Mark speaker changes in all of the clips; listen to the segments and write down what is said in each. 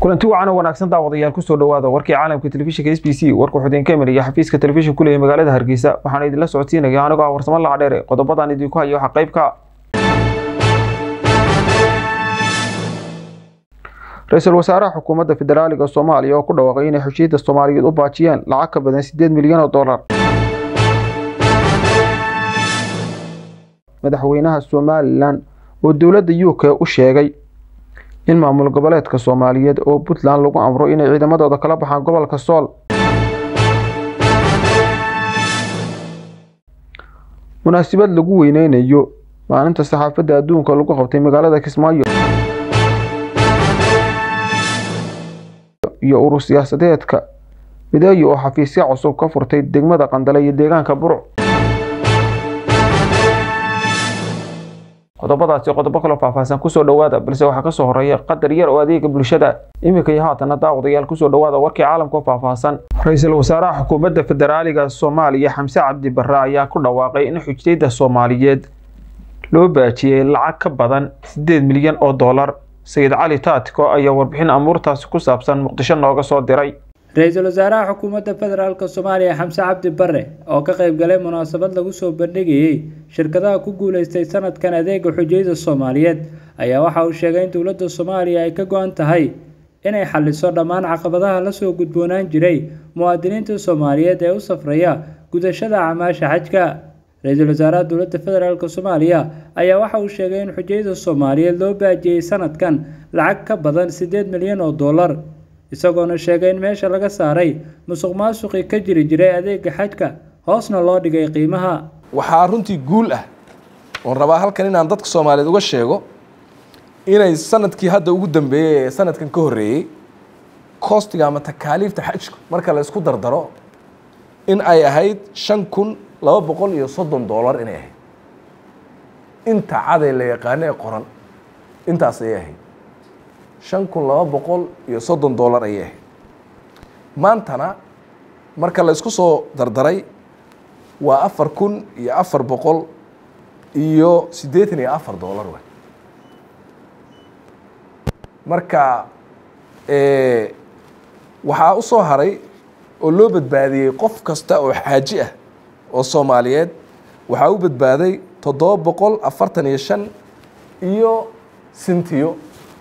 Speaker 1: kulanti wacan oo wanaagsan daawadayaal kusoo dhawaada warkii caalamka telefishinka s b c warka xudeen kamer iyo xafiiska telefishin ku leeyahay magaalada hargeysa waxaana idinla socodsiinaya anigoo ah warsamo lacadheere qodobadan idinku hayo waxaa qaybka ra-iisul wasaaraha xukuumadda federaaliga soomaaliya oo ku dhawaaqay inay xushiida soomaaliyeed u baajiyeen lacag ka badan sideed milyan oo dollar madaxweynaha somalilan oo dowladda u k u sheegay in maamul goboleedka soomaaliyeed oo puntland lagu amro inay ciidamadooda kala baxaan gobolka sool munaasabad lagu weyneynayo maalinta saxaafadda adduunka lagu qabtay magaalada kismaayo iyo urur siyaasadeedka mideeyo oo xafiisya cusub ka furtay degmada qandale iyo deegaanka burc qodobadaasi qodobo kaloo faahfaahsan kusoo dhawaada balse waxaa kasoo horeeya qadar yar oo adeega bulshada iminka iyo haatana daawadayaal kusoo dhawaada warkii caalamka oo faahfaahsan ra-iisul wasaaraha xukuumadda federaaliga soomaaliya xamse cabdi barre ayaa ku dhawaaqay in xujayda soomaaliyeed loo baajiyey lacag ka badan sideed milyan oo dollar sayid cali taatiko ayaa warbixin amuurtaasi ku saabsan muqdisho nooga soo diray
Speaker 2: ra-iisul wasaaraha xukuumadda federaalk soomaaliya xamse cabdi bare oo ka qayb galay munaasabad lagu soo bandhigayey shirkadaha ku guuleystay sanadkan adeega xujayda soomaaliyeed ayaa waxa uu sheegay in dowladda soomaaliya ay ka go-an tahay inay xaliso dhammaan caqabadaha lasoo gudboonaan jiray muwaadiniinta soomaaliyeed ee u safraya gudashada acmaasha xajka ra-iisul wasaaraha dowladda federaalk soomaaliya ayaa waxa uu sheegay in xujayda soomaaliyeed loo baajiyey sanadkan lacag ka badan siddeed milyan oo dollar isagoona sheegay in meesha laga saaray musuq maasuqii ka jiri jiray adeega xajka hoosna loo dhigay qiimaha
Speaker 3: waxaa runtii guul ah oon rabaa halkan inaan dadka soomaaliyeed uga sheego inay sanadkii hadda ugu dambeeyey ee sanadkan ka horreeyey koostiga ama takaaliifta xajku marka la isku dardaro in ay ahayd shan kun laba boqol iyo soddon dollar inay ahayd inta caday la yaqaano ee qoran intaas ayay ahayd shan kun laba boqol iyo soddon dollar ayay ahayd maantana marka la isku soo dardaray waa afar kun iyo afar boqol iyo siddeetan iyo afar dollar wey marka waxaa u soo haray oo loo badbaadiyey qof kasta oo xaaji ah oo soomaaliyeed waxaa u badbaaday toddoba boqol afartan iyo shan iyo sintiyo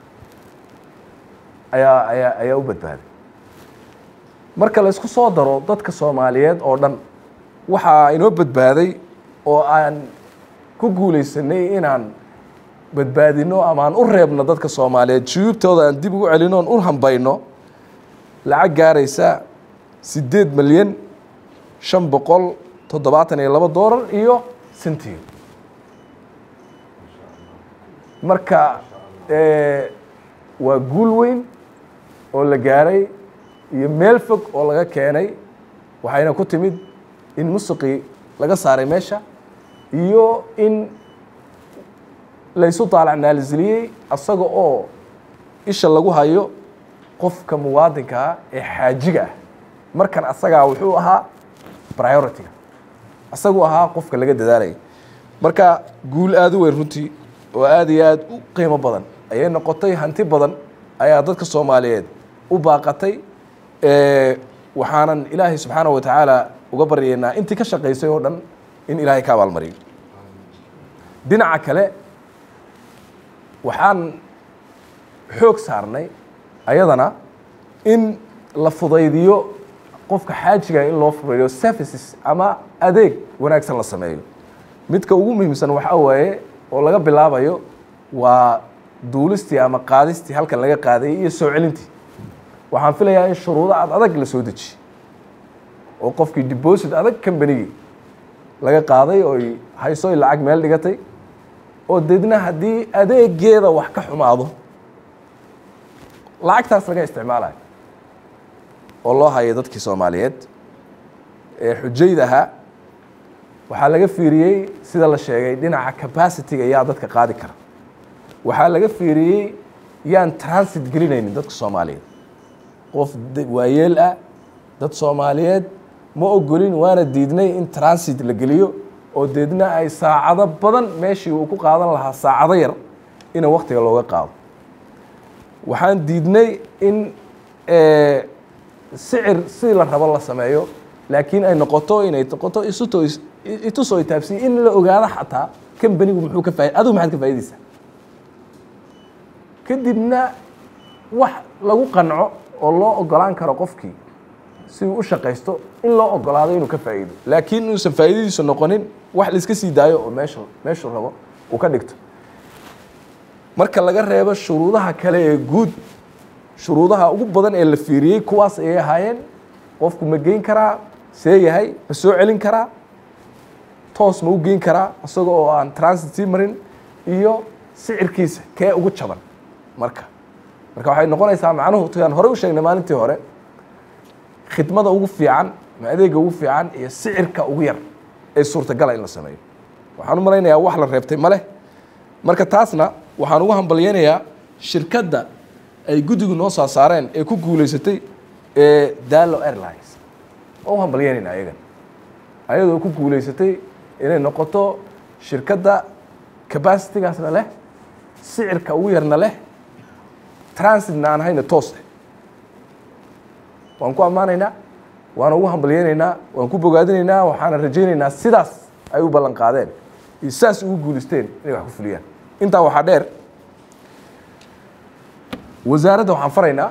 Speaker 3: ayaa ayaa ayaa u badbaaday marka la isku soo daro dadka soomaaliyeed oo dhan waxaa inoo badbaaday oo aan ku guulaysanay inaan badbaadino ama aan u reebno dadka soomaaliyeed juyuubtooda aan dib ugu celino oon u hambayno lacag gaaraysa siddeed milyan shan boqol toddobaatan iyo labo dollar iyo sintiyo marka waa guul weyn oo la gaaray iyo meel fog oo laga keenay waxayna ku timid in musuqii laga saaray meesha iyo in laysu daalacnaalisiliyey asaga oo isha lagu hayo qofka muwaadinkaa ee xaajiga ah markan asagaa wuxuu ahaa priority-ga asaguu ahaa qofka laga dadaalaya marka guul aada u weyn runtii oo aada iyo aada u qiimo badan ayay noqotay hanti badan ayaa dadka soomaaliyeed u baaqatay waxaanan ilaahay subxaana wa tacaala uga baryaynaa intii ka shaqaysay oo dhan in ilaahay ka abaalmariyo dhinaca kale waxaan xoog saarnay ayadana in la fudaydiyo qofka xaajiga in loo fudaydiyo services ama adeeg wanaagsan la sameeyo midka ugu muhiimsan waxaa waaye oo laga bilaabayo waa duulistii ama qaadistii halkan laga qaadayay iyo soo celintii waxaan filayaa in shuruudo ad adag la soo dejiye oo qofkii deposit adag combanigii laga qaaday ooy hayso y lacag meel dhigatay oo deedna haddii adeegeeda wax ka xumaado lacagtaas laga isticmaalayo oo loo hayo dadkii soomaaliyeed ee xujayda ahaa waxaa laga fiiriyey sida la sheegay dhinaca capacity-ga yaa dadka qaadi kara waxaa laga fiiriyey yaan transit gelinaynin dadka soomaaliyeed qof waayeel ah dad soomaaliyeed ma ogolin waana diidnay in transit la geliyo oo deedna ay saacado badan meeshii uu ku qaadan lahaa saacado yar ina waktiga looga qaado waxaan diidnay in sicir sidii la rabo la sameeyo laakiin ay noqoto inay noqoto isuto itusoo itaabsiya in la ogaado xataa kambanigu muxuu ka faa adigu maxaad ka faa'idaysaa kadibna wax lagu qanco oo loo ogolaan karo qofkii si uu u shaqaysto in loo ogolaado inuu ka faa'iido laakiin inuusan faa'iidadiisu noqonin wax la iska sii daayo oo meesha meeshuu rabo uu ka dhigto marka laga reebo shuruudaha kale ee guud shuruudaha ugu badan ee la fiiriyey kuwaas ayay ahaayeen qofku ma geyn karaa see yahay ma soo celin karaa toos ma u geyn karaa isaga oo aan transit sii marin iyo sicirkiisa kee ugu jaban marka marka waxay noqonaysaa macnuhu tuyaan horey u sheegnay maalintii hore khidmada ugu fiican ma adeega ugu fiican iyo sicirka ugu yar ee suurtagala in la sameeyo waxaan u malaynayaa wax la reebtay ma leh marka taasna waxaan ugu hambalyeynayaa shirkadda ay guddigu noo soo saareen ee ku guulaysatay ee dalo airlines oo u hambalyeynayna ayagan ayadoo ku guulaysatay inay noqoto shirkadda capacitigaasna leh sicirka ugu yarna leh transitna aan hayna toos leh waan ku ammaanaynaa waana ugu hambalyeynaynaa waan ku bogaadinaynaa waxaana rajaynaynaa sidaas ay u ballan qaadeen iyo sidaas ugu guulaysteen inay wax ku fuliyaan intaa waxaa dheer wasaaradda waxaan faraynaa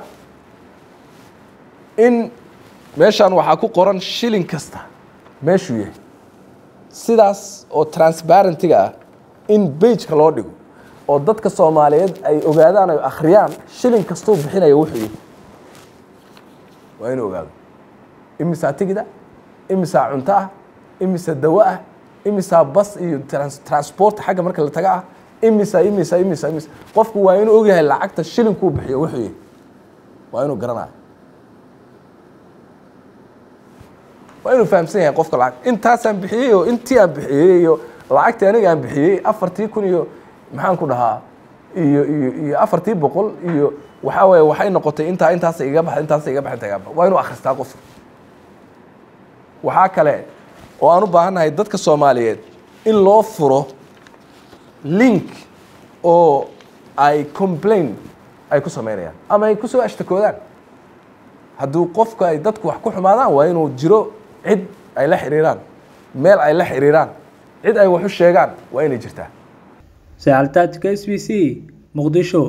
Speaker 3: in meeshaan waxaa ku qoran shilin kasta meeshuu yahay sidaas oo transparentiga ah in bageka loo dhigo oo dadka soomaaliyeed ay ogaadaan ay akhriyaan shilin kastuu bixinaya wuxuu yahay waa inuu ogaado imisaa tigida imisaa cunto ah imisa dawo ah imisaa bas iyo transport xagga marka la taga ah imisa imisa imisa imisa qofku waa inuu ogyahay lacagta shilinkuu bixiyo wuxuu yahay waa inuu garanayo waa inuu fahamsan yahay qofka lacag intaasaan bixiyey oo intii aan bixiyey iyo lacagtii aniga aan bixiyey afartii kun iyo maxaan ku dhahaa iyo iyo iyo afartii boqol iyo waxaa waaye waxay noqotay intaa intaasa iga baxa intaasa iga baxa inta iga baxa waa inuu akhristaa qofka waxaa kale oo aan u baahannahay dadka soomaaliyeed in loo furo link oo ay complain ay ku samaynayaan ama ay kusoo ashtakoodaan hadduu qofka ay dadku wax ku xumaadaan waa inuu jiro cid ay la xiriiraan meel ay la xiriiraan cid ay wax u sheegaan waa inay jirtaa
Speaker 2: sacaltaajka s b c muqdisho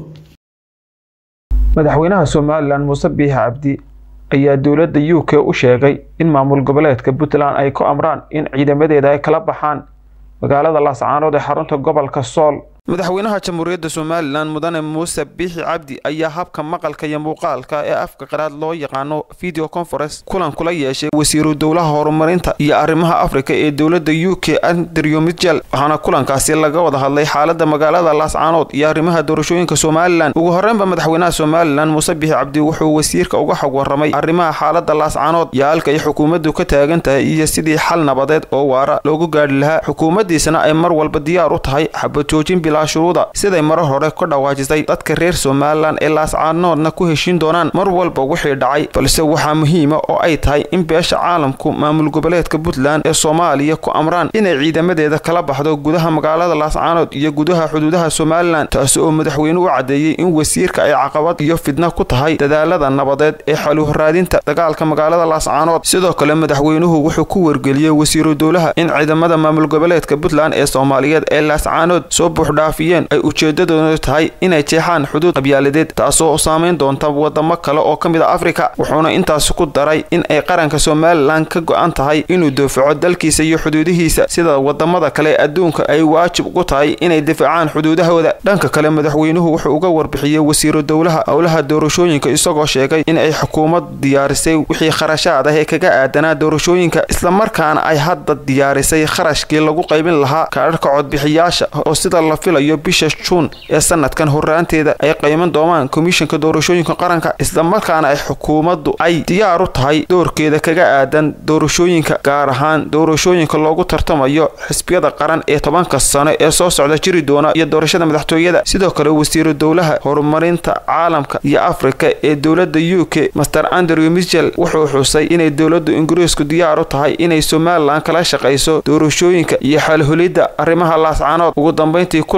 Speaker 1: madaxweynaha somalilan muuse biix cabdi ayaa dowladda u k u sheegay in maamul goboleedka puntland ay ku amraan in ciidamadeeda ay kala baxaan magaalada laascaanood ee xarunta gobolka sool madaxweynaha jamhuuriyadda somalilan mudane muuse biixi cabdi ayaa habka maqalka iyo muuqaalka ee afka qaraad loo yaqaano video conference kulan kula yeeshay wasiiru dowlaha horumarinta iyo arrimaha afrika ee dowladda u k andrew mitchell waxaana kulankaasi laga wada hadlay xaalada magaalada laascaanood iyo arrimaha doorashooyinka somalilan ugu horreynba madaxweynaha somalilan muuse biixi cabdi wuxuu wasiirka uga xog warramay arrimaha xaalada laascaanood iyo halka ay xukuumaddu ka taagan tahay iyo sidii xal nabadeed oo waara loogu gaadhi lahaa xukuumaddiisana ay mar walba diyaar u tahay xabad joojin shuruuda siday marar hore ka dhawaajisay dadka reer somalilan ee laascaanoodna ku heshin doonaan mar walba wixii dhacay balse waxaa muhiima oo ay tahay in beesha caalamku maamul goboleedka puntland ee soomaaliya ku amraan inay ciidamadeeda kala baxdo gudaha magaalada laascaanood iyo gudaha xuduudaha somalilan taasi oo madaxweynuhu u caddeeyey in wasiirka ay caqabad iyo fidna ku tahay dadaalada nabadeed ee xaluhraadinta dagaalka magaalada laascaanood sidoo kale madaxweynuhu wuxuu ku wargeliyey wasiiru dowlaha in ciidamada maamul goboleedka puntland ee soomaaliyeed ee laascaanood soo buuxdha ay ujeedadoodu tahay inay jeexaan xuduud qabyaaladeed taasoo saameyn doonta wadamo kale oo ka mid a afrika wuxuuna intaasi ku daray in ay qaranka somalilan ka go-an tahay inuu daafaco dalkiisa iyo xuduudihiisa sida wadamada kale ee adduunka ay waajib ugu tahay inay difaacaan xuduudahooda dhanka kale madaxweynuhu wuxuu uga warbixiyey wasiiru dowlaha howlaha doorashooyinka isagoo sheegay in ay xukuumad diyaarisay wixii kharashaad ah ee kaga aadanaa doorashooyinka islamarkaana ay hadda diyaarisay kharashkii lagu qaybin lahaa kaadharhka codbixiyaasha oo sida la filayo bisha juun ee sanadkan horraanteeda ay qayman doonaan komishanka doorashooyinka qaranka islamarkaana ay xukuumaddu ay diyaar u tahay doorkeeda kaga aadan doorashooyinka gaar ahaan doorashooyinka loogu tartamayo xisbiyada qaran ee tobanka sano ee soo socda jiri doona iyo doorashada madaxtooyada sidoo kale wasiiru dowlaha horumarinta caalamka iyo afrika ee dowladda u k master andrew michel wuxuu xusay inay dowladdu ingiriisku diyaar u tahay inay somalilan kala shaqayso doorashooyinka iyo xalhulidda arrimaha laascaanood ugu dambeyntii kulan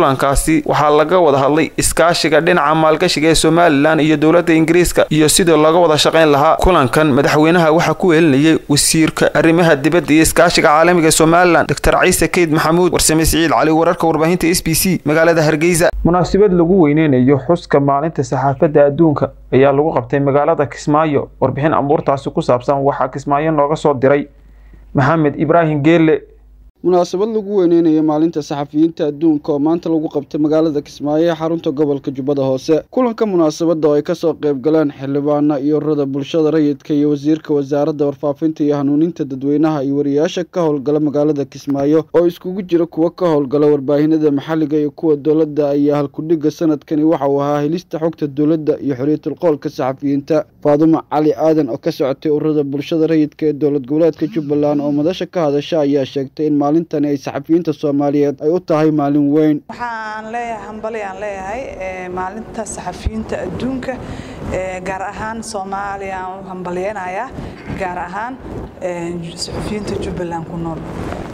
Speaker 1: kulankaasi waxaa laga wada hadlay iskaashiga dhinaca maalgashiga ee somalilan iyo dowladda ingiriiska iyo sidii looga wada shaqayn lahaa kulankan madaxweynaha waxaa ku weelinayay wasiirka arrimaha dibadda iyo iskaashiga caalamiga somalilan doctor ciise keyd maxamuud warsame siciid cali wararka warbaahinta s b c magaalada hargeysa munaasabad lagu weyneynayo xuska maalinta saxaafadda adduunka ayaa lagu qabtay magaalada kismaayo warbixin amuurtaasi ku saabsan waxaa kismaayo nooga soo diray maxamed ibraahim geelle
Speaker 4: munaasabad lagu weyneynayo maalinta saxafiyiinta adduunka oo maanta lagu qabtay magaalada kismaayo ee xarunta gobolka jubbada hoose kulanka munaasabadda oo ay kasoo qayb galeen xildhibaana iyo ururada bulshada rayidka iyo wasiirka wasaaradda warfaafinta iyo hanuuninta dadweynaha iyo wariyaasha ka howlgala magaalada kismaayo oo iskugu jira kuwa ka howlgala warbaahinada maxalliga iyo kuwa dowladda ayaa halkudhiga sanadkani waxa uu ahaa helista xogta dowladda iyo xorriyatul qoolka saxafiyiinta faadumo cali aadan oo ka socotay ururada bulshada rayidka ee dowlad goboleedka jubbaland oo madasha ka hadasha ayaa sheegtay in maalintani ay saxafiyiinta soomaaliyeed ay u tahay maalin weyn
Speaker 5: waxaan leeyahay hambali aan leeyahay maalinta saxafiyiinta adduunka gaar ahaan soomaaliya aan u hambalyeynayaa gaar ahaan saxafiyiinta jubbaland ku nool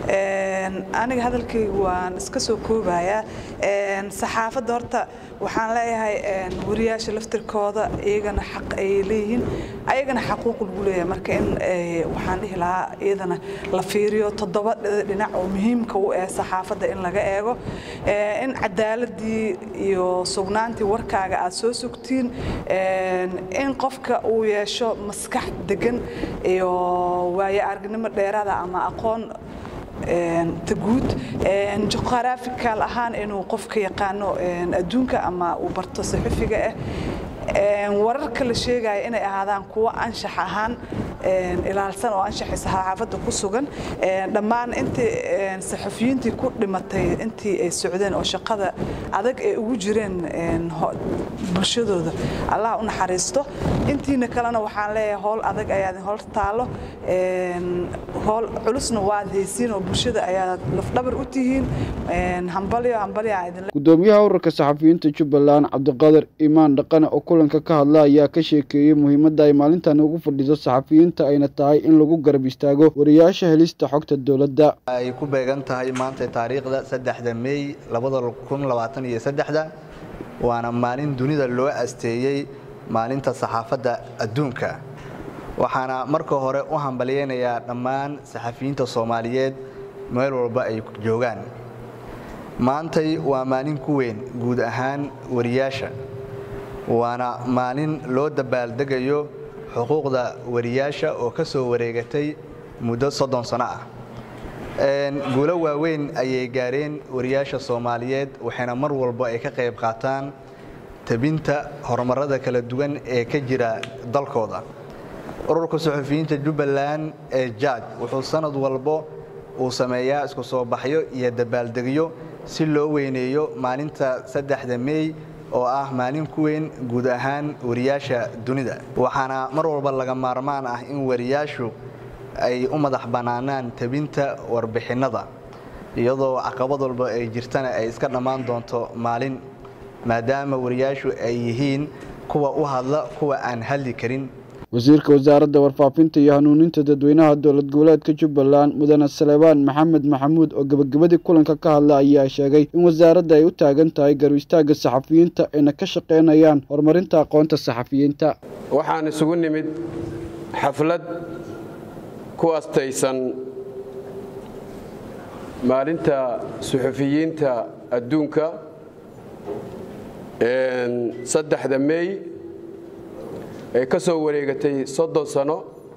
Speaker 5: aniga hadalkaygu waan iska soo koobayaa saxaafadda horta waxaan leeyahay wariyaasha laftirkooda iyagana xaq ay leeyihiin ayagana xaquuq lagu leeyahay marka in waxaan dhihi lahaa iyadana la fiiriyo toddoba dhinac oo muhiimka u eh saxaafadda in laga eego in cadaaladii iyo sugnaantii warkaaga aad soo sugtiin in qofka uu yeesho maskax degan iyo waayo aragnimo dheeraada ama aqoon taguud juqraafikal ahaan inuu qofka yaqaano adduunka ama uu barto saxufiga ah wararka la sheegaya inay ahaadaan kuwo anshax ahaan ilaalsan oo anshaxi saxaafadda ku sugan dhammaan intii saxafiyiintii ku dhimatay intii ay socdeen oo shaqada adag ay ugu jireen bulshadooda allah u naxariisto intiina kalena waxaan leeyahay howl adag ayaad hor taalo howl culusna waad haysiin oo bulshada ayaad lafdhabar u tihiin hambalyo hambalyo
Speaker 4: gudoomiyaha ururka saxafiyiinta jubbaland cabdiqaadir imaan dhaqane oo kulanka ka hadla ayaa ka sheekeeyey muhiimadda ay maalintan ugu fadhiso saxafiyiinta ayna tahay in lagu garab istaago wariyaasha helista xogta dowladda
Speaker 6: ay ku beegan tahay maanta taariikhda saddexda meey labada kun labaatan iyo saddexda waana maalin dunida loo asteeyey maalinta saxaafadda adduunka waxaana marka hore u hambalyeynayaa dhammaan saxafiyiinta soomaaliyeed meel walba ay joogaan maantay waa maalin ku weyn guud ahaan wariyaasha waana maalin loo dabaaldegayo xuquuqda wariyaasha oo ka soo wareegatay muddo soddon sano ah guulo waaweyn ayay gaareen wariyaasha soomaaliyeed waxayna mar walba ay ka qayb qaataan tabinta horumarada kala duwan ee ka jira dalkooda ururka suxufiyiinta jubbaland ee jaaj wuxuu sanad walbo uu sameeyaa isku soo baxyo iyo dabaaldegyo si loo weyneeyo maalinta saddexda meey oo ah maalin ku weyn guud ahaan wariyaasha dunida waxaana mar walba laga maarmaan ah in wariyaashu ay u madax bannaanaan tabinta warbixinnada iyadoo caqabad walba ay jirtana ay iska dhammaan doonto maalin maadaama wariyaashu ay yihiin kuwa u hadla kuwa aan hadli karin
Speaker 4: wasiirka wasaaradda warfaafinta iyo hanuuninta dadweynaha dowlad goboleedka jubbaland mudane salebaan maxamed maxamuud oo gebagabadii kulanka ka hadla ayaa sheegay in wasaaradda ay u taagan tahay garu istaagga saxafiyiinta ayna ka shaqaynayaan horumarinta aqoonta saxafiyiinta
Speaker 7: waxaan isugu nimid xaflad ku astaysan maalinta suxufiyiinta adduunka saddexda meey ee ka soo wareegatay soddon sano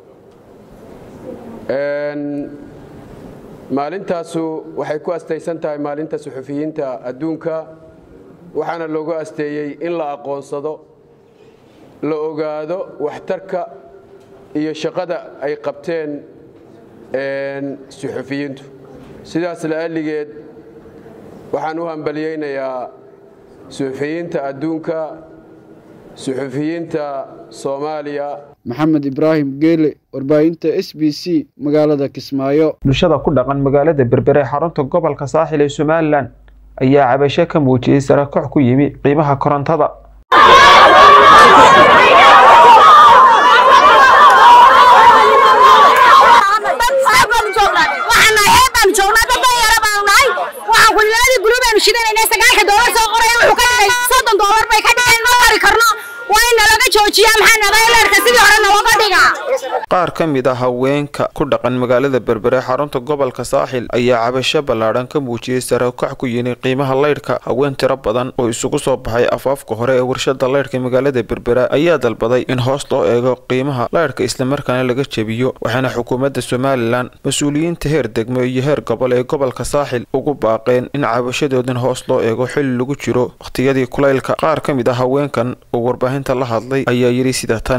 Speaker 7: maalintaasu waxay ku astaysan tahay maalinta suxufiyiinta adduunka waxaana loogu asteeyey in la aqoonsado la ogaado waxtarka iyo shaqada ay qabteen suxufiyiintu sidaas la'alligeed waxaan u hambalyeynayaa suxufiyiinta adduunka suxufiyiinta soomaaliya
Speaker 4: maxamed ibraahim geele warbaahinta s b c magaalada kismaayo
Speaker 1: bulshada ku dhaqan magaalada berbere ee xarunta gobolka saaxil ee somalilan ayaa cabasho ka muujiyey sarakox ku yimi qiimaha korontada
Speaker 8: waxaan nalaga joojiyaa maxaa nadaaleerka sidii hore nalooga dhigaa
Speaker 1: qaar ka mid ah haweenka ku dhaqan magaalada berbere xarunta gobolka saaxil ayaa cabasho ballaadhan ka muujiyey sare ukac ku yini qiimaha laydhka haween tiro badan oo isugu soo baxay afaafka hore ee warshada laydhka magaalada berbera ayaa dalbaday in hoos loo eego qiimaha laydhka islamarkaana laga jebiyo waxaana xukuumadda somalilan mas-uuliyiinta heer degmo iyo heer gobol ee gobolka saaxil ugu baaqeen in cabashadoodan hoos loo eego xilli lagu jiro wakhtiyadii kulaylka qaar ka mid ah haweenkan oo warbaahinta la hadlay ayaa yidhi sida tan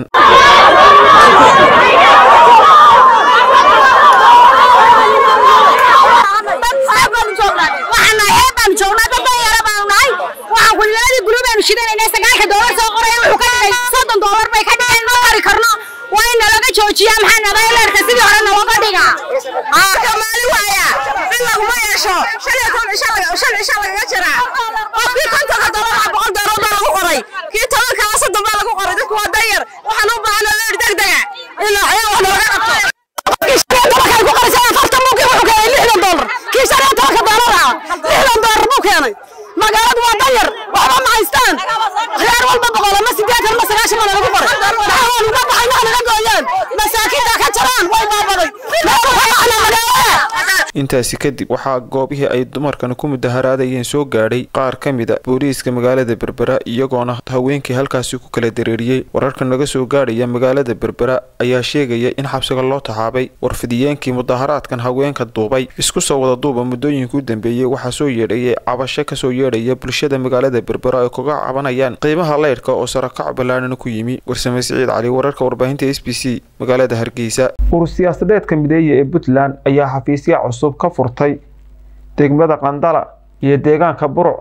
Speaker 8: sagaalka doolar soo qoray wuxuu ka dhigay soddon doolar bay ka dhigeen ma qari karno waa in nalaga joojiyaa maxaa nadaaleerka sidii hore nalooga dhigaa maalin waaya in laguma yeesho shan iyo toban cisho shan cisho lagaga jiraa qofkii kontonka doolar waa boqol doolar baa lagu qoray kii tobankaa soddon baa lagu qoray dadku waa danyar waxaan u baahna leer degdega ilaa ayaa wax nooga qabto tobankan ku qoraysay afartan buu wuxuu keenay lixdan doolar kii shan iyo tobanka doolar ah lixdan doolar buu keenay magaaladu waa danyar waxba ma haystaan khiyaar walba boqol ama sideetan ama sagaashan baa lagu qoray maxaa waan uga baxay naga naga gooyaan masaakiinta ka jaraan way baabaday meel uga baxna magaalada
Speaker 1: intaasi kadib waxaa goobihii ay dumarkan ku mudaharaadayeen soo gaadhay qaar ka mid a booliiska magaalada berbera iyagoona haweenkii halkaasi ku kala dareeriyey wararka naga soo gaadhaya magaalada berbera ayaa sheegaya in xabsiga loo taxaabay warfidiyeenkii mudaharaadkan haweenka duubay isku soo wada duuba muddooyinka u dambeeyey waxaa soo yeedhayay cabasho kasoo yeedhaya bulshada magaalada berbera ay kaga cabanayaan qiimaha leydhka oo sarakac ballaadhan ku yimi warsame siciid cali wararka warbaahinta s b c magaalada hargeysa urur siyaasadeedka mideeya ee puntland ayaa xafiisya cusub ka furtay degmada qandala iyo deegaanka buruc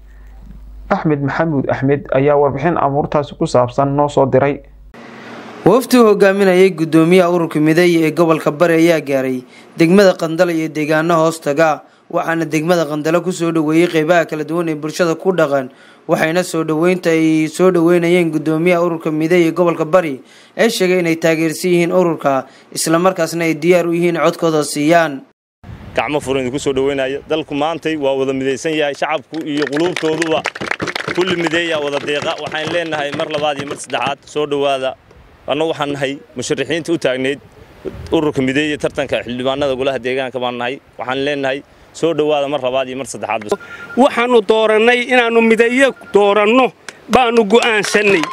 Speaker 1: axmed maxamuud axmed ayaa warbixin amuurtaasi ku saabsan noo soo diray
Speaker 9: wafti uu hogaaminayay gudoomiyaha ururka mideeya ee gobolka bari ayaa gaaray degmada qandala iyo deegaano hoostaga waxaana degmada qandalo kusoo dhaweeyey qeybaha kala duwan ee bulshada ku dhaqan waxayna soo dhaweynta ay soo dhaweynayeen gudoomiyaha ururka mideeya ee gobolka bari ee sheegay inay taageersan yihiin ururka islamarkaasna ay diyaar u yihiin codkooda siiyaan
Speaker 10: gacmo furan idinku soo dhaweynaya dalku maantay waa wada midaysan yahay shacabku iyo quluubtooduba kulli mideeya wada deeqa waxaan leenahay mar labaad iyo mar saddexaad soo dhowaada anna waxaan nahay musharaxiinta u taagneyd ururka mideeya tartanka xildhibaanada golaha deegaanka baan nahay waxaan leenahay soo dhowaada mar labaad iyo mar saddexaad
Speaker 11: waxaannu doorannay inaannu mideeyo dooranno baannu go'aansannay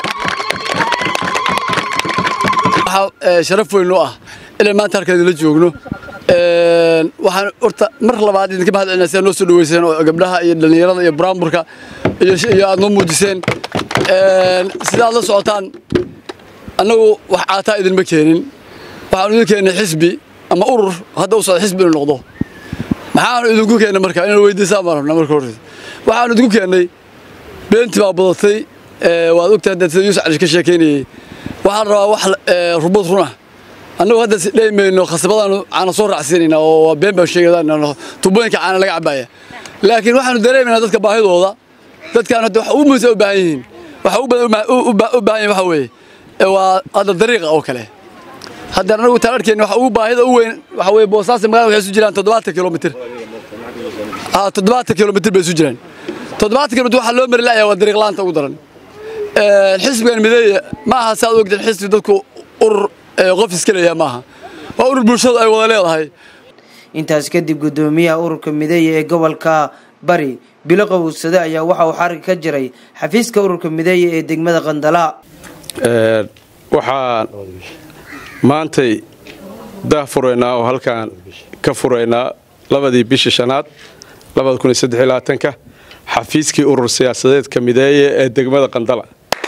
Speaker 12: sharaf weyn oo ah inaan maanta halkaan idinla joogno waxaan horta mar labaad idinka mahad celinaa sidaa noo soo dhaweyseen oo gabdhaha iyo dhallinyarada iyo buraanburka iyo aad noo muujiseen sida aad la socotaan annagu wax caataa idinma keenin waxaanu idin keennay xisbi ama urur hadda u socda xisbi inuu noqdo maxaanu idinku keennay marka inaan weydiisaan baan rabnaa marka horta waxaanu idinku keennay beentii baa badatay waad ogtahay hadda sida yuusuf cali ka sheekaynayay waxaan rabaa wax rubad run ah annagu hadda si dhaymayno khasabadaanu caana soo raacsiinaynaa oo been baan sheegaynaa tubooyinka caana laga cabaaya laakiin waxaanu dareemaynaa dadka baahidooda dadkaan hadda waxa ugu muhiimsan u baahan yihiin waxa u baahan yihin waxa weeye waa hadda dariiqa oo kale hadda anagu taan arkayna waxa ugu baahida u weyn waxa weeye boosaasi magaalada waxay isu jiraan toddobaatan kilomitir haa toddobaatan kilomitir bay isu jiraan toddobaatan kilomitir waxaa loo mari la'yaa waa dariiq la'aanta ugu daran xisbigan mideeya ma aha saad ogteen xisbi dadku urur qof iska leeyaha maaha waa urur bulshadu ay wada leedahay
Speaker 9: intaas kadib gudoomiyaha ururka mideeya ee gobolka bari bilo qowsade ayaa waxa uu xarig ka jiray xafiiska ururka mideeya ee degmada qandala
Speaker 7: waxaan maantay dah furaynaa oo halkaan ka furaynaa labadii bishii shanaad ka xafiiskii urur siyaasadeedka mideeye ee degmada qandala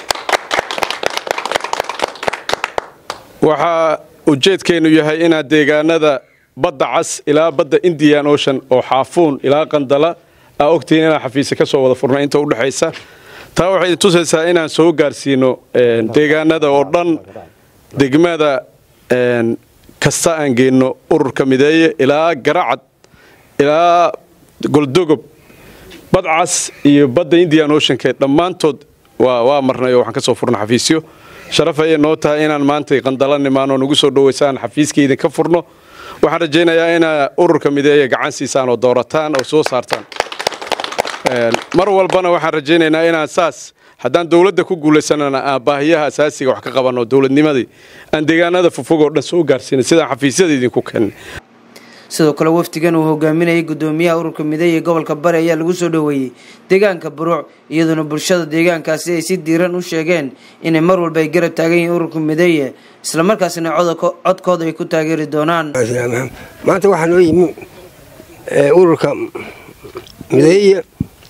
Speaker 7: waxaa ujeedkeennu yahay inaan deegaanada badda cas ilaa badda indian ocean oo xaafuun ilaa qandala aa ogtihiin inaan xafiisa ka soo wada furna inta udhexaysa taa waxay tusaysaa inaan soo gaarsiino deegaanada oo dhan degmada kasta aan geenno ururka mideeye ilaa garacad ilaa goldogob badcas iyo badda indian oceanka dhammaantood waa marnay oo waxaan ka soo furna xafiisyo sharaf ayay noo tahay inaan maantay qandala nimaan oo nagu soo dhowaysaan xafiiskii idinka furno waxaan rajaynayaa inaa ururka mideeye gacan siisaan oo doorataan oo soo saartaan mar walbana waxaan rajaynaynaa inaan saas haddaan dowladda ku guulaysanana aan baahiyaha asaasiga wax ka qabanno dowladnimadii aan deegaanada fofog oo dhan soo gaarsiinay sidaan xafiisyada idinku kennay
Speaker 9: sidoo kale wafdigan uu hogaaminayay gudoomiyaha ururka mideey ee gobolka bari ayaa lagu soo dhoweeyey deegaanka buruuc iyadoona bulshada deegaankaasi ay si diiran u sheegeen inay mar walba ay garab taagan yihiin ururka mideeye islamarkaasina codkooda ay ku taageeri doonaan
Speaker 13: maanta waxaa noo yimi ururka mideeye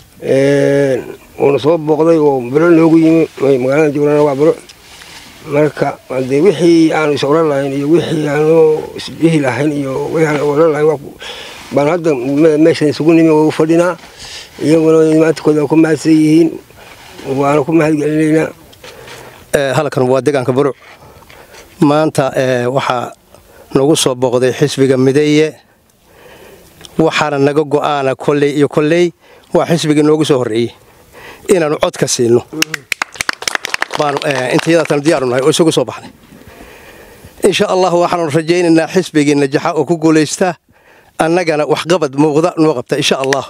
Speaker 13: uuna soo booqday oo biro noogu yimi magaalada jowlana waa biro marka dee wixii aanu is oran lahayn iyo wixii aanu isbihi lahayn iyo wixii aanu oran lahayn baan hadda meeshan isugu nimi oo u fadhinaa iyaguna imaantikooda ku mahadsan yihiin waana ku mahadgelinaynaa
Speaker 14: halkan waa deegaanka buruc maanta waxaa nagu soo booqday xisbiga mideeye waxaana naga go'aana kolley iyo kolley waa xisbigii noogu soo horreeyey inaannu cod ka siino intayadaatan diyaaru nahay oo isugu soo baxnay insha allah waxaanu rajaynaynaa xisbigii najaxa oo ku guulaysta annagana waxqabad muuqda noo qabta insha allah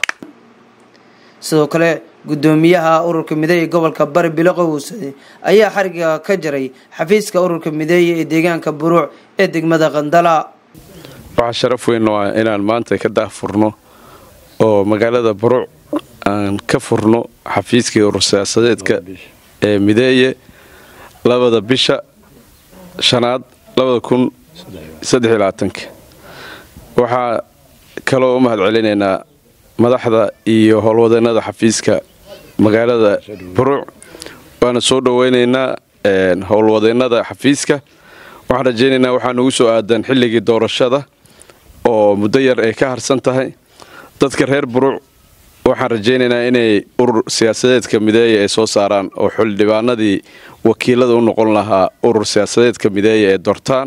Speaker 9: sidoo kale gudoomiyaha ururka mideeye gobolka bari biloqo huusade ayaa xariga ka jaray xafiiska ururka mideeye ee deegaanka buruuc ee degmada qandala
Speaker 7: waxaa sharaf weyn oo ah inaan maanta ka daahfurno oo magaalada buruuc aan ka furno xafiiskii urur siyaasadeedka ee mideeye labada bisha shanaad labada kun saddex iyo labaatanka waxaa kaloo u mahad celinaynaa madaxda iyo howlwadeennada xafiiska magaalada buruuc waana soo dhoweynaynaa howlwadeennada xafiiska waxaan rajaynaynaa waxaa nugu soo aadan xilligii doorashada oo muddo yar ay ka harsan tahay dadka reer buruuc waxaan rajaynaynaa inay urur siyaasadeedka mideeye ay soo saaraan oo xildhibaanadii wakiilada u noqon lahaa urur siyaasadeedka mideeye ee doortaan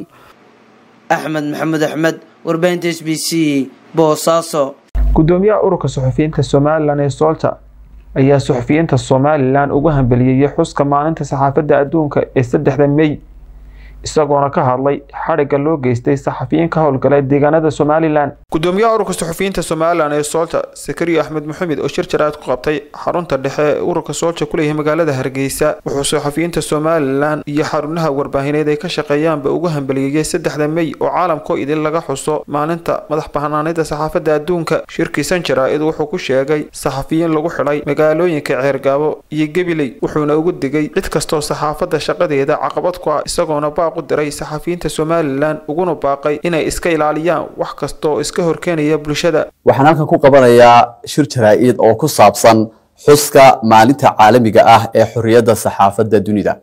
Speaker 9: axmed maxamed axmed warbaahinta s b c boosaaso
Speaker 1: gudoomiyaha ururka suxufiyiinta somalilan ee soolta ayaa suxufiyiinta somalilan ugu hambeliyeyey xuska maalinta saxaafadda adduunka ee saddexda mey isagoona ka hadlay xadhigga loo geystay saxafiyiin ka howlgala deegaanada somalilan gudoomiyaha ururka suxufiyiinta somalilan ee soolta sakariya axmed maxamed oo shir jaraad ku qabtay xarunta dhexe ee ururka soolta ku leeyahay magaalada hargeysa wuxuu suxufiyiinta somalilan iyo xarunaha warbaahineed ay ka shaqeeyaanba ugu hambeliyeyey saddexda mey oo caalamkoo idin laga xuso maalinta madax banaanida saxaafadda adduunka shirkiisan jaraa'id wuxuu ku sheegay saxafiyiin lagu xidhay magaalooyinka ceergaabo iyo gebiley wuxuuna ugu digay cid kastoo saxaafadda shaqadeeda caqabad ku ah isagoona u diray saxafiyiinta somalilan uguna baaqay inay iska ilaaliyaan wax kastaoo iska horkeenaya bulshada
Speaker 15: waxaan halkan ku qabanayaa shir jaraa-id oo ku saabsan xuska maalinta caalamiga ah ee xorriyadda saxaafadda dunida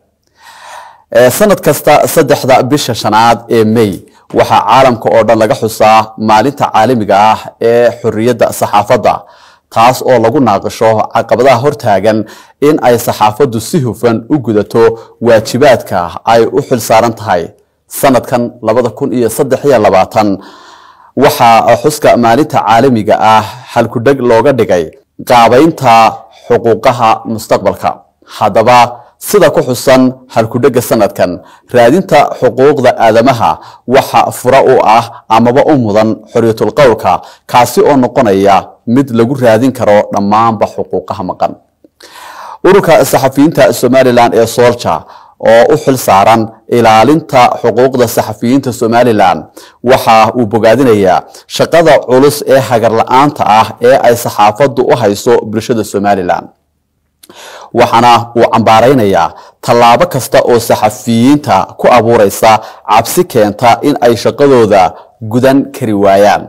Speaker 15: sanad kasta saddexda bisha shanaad ee may waxaa caalamka oo dhan laga xusaa maalinta caalamiga ah ee xorriyadda saxaafadda taas oo lagu naaqisho caqabadaha hortaagan in ay saxaafaddu si hufan u gudato waajibaadka ay u xil saaran tahay sanadkan labada kun iyo saddex iyo labaatan waxaa xuska maalinta caalamiga ah halkudheg looga dhigay qaabaynta xuquuqaha mustaqbalka haddaba sida ku xusan halkudhega sanadkan raadinta xuquuqda aadamaha waxa fura u ah amaba u mudan xorriyatul qowlka kaasi oo noqonaya mid lagu raadin karo dhammaanba xuquuqaha maqan ururka saxafiyiinta somalilan ee soolja oo u xil saaran ilaalinta xuquuqda saxafiyiinta somalilan waxa uu bogaadinayaa shaqada culus ee hagar la-aanta ah ee ay saxaafaddu u hayso bulshada somalilan waxaana uu cambaaraynayaa tallaabo kasta oo saxafiyiinta ku abuureysa cabsi keenta in ay shaqadooda gudan kari waayaan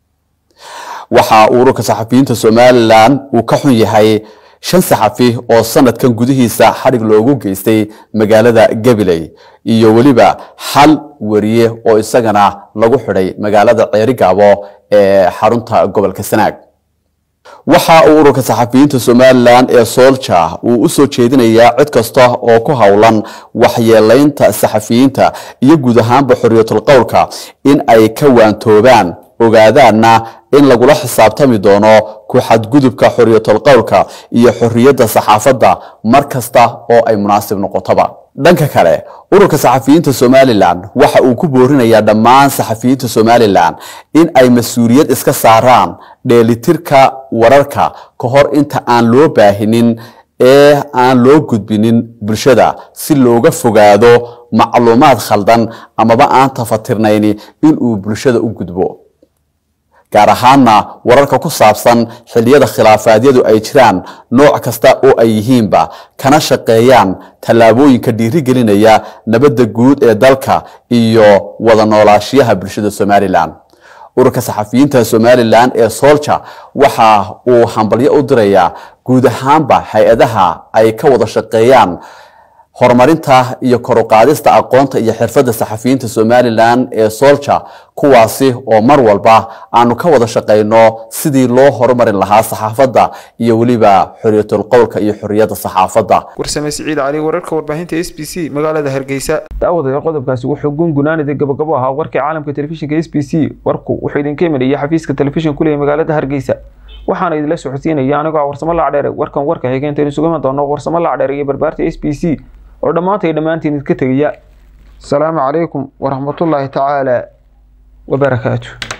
Speaker 15: waxa ururka saxafiyiinta somalilan uu ka xun yahay shan saxafi oo sanadkan gudihiisa xadhig loogu geystay magaalada gabiley iyo weliba hal wariye oo isagana lagu xidhay magaalada ceerigaabo ee xarunta gobolka sanaag waxa uu ururka saxafiyiinta somalilan ee soolja uu u soo jeedinayaa cid kasta oo ku howlan waxyeelaynta saxafiyiinta iyo guud ahaanba xorriyatul qowlka in ay ka waantoobaan ogaadaanna in lagula xisaabtami doono ku xadgudubka xorriyatul qowlka iyo xorriyadda saxaafadda mar kasta oo ay munaasib noqotoba dhanka kale ururka saxafiyiinta somalilan waxa uu ku boorinayaa dhammaan saxafiyiinta somalilan in ay mas-uuliyad iska saaraan dheelitirka wararka ka hor inta aan loo baahinin ee aan loo gudbinin bulshada si looga fogaado macluumaad khaldan amaba aan tafatirnayni inuu bulshada u gudbo gaar ahaanna wararka ku saabsan xilliyada khilaafaadyadu ay jiraan nooc kasta oo ay yihiinba kana shaqeeyaan tallaabooyinka dhiirigelinaya nabadda guud ee dalka iyo wada noolaashiyaha bulshada somalilan ururka saxafiyiinta somalilan ee soolja waxa uu hambalyo u dirayaa guud ahaanba hay-adaha ay ka wada shaqeeyaan horumarinta iyo kor u qaadista aqoonta iyo xirfadda saxafiyiinta somalilan ee soolja kuwaasi oo mar walba aanu ka wada shaqayno sidii loo horumarin lahaa saxaafadda iyo weliba xoriyatul qowlka iyo xoriyadda saxaafadda
Speaker 1: warsame siciid cali wararka warbaahinta s b c magaalada hargeysa daawadayaal qodobkaasi wuxuu gungunaanida gabagabo ahaa warkii caalamka telefishinka s b c warku wuxuu idinka imanayay xafiiska telefishin kuleeya magaalada hargeysa waxaana idinla socodsiinaya anigoo warsamo lacdheere warkan warka xigeentan isugu iman doono warsamo lacdheere iyo barbaarta s b c oo dhammaantay dhammaantiin idinka tegaya asalaamu calaykum waraxmatullaahi tacaala wabarakaatu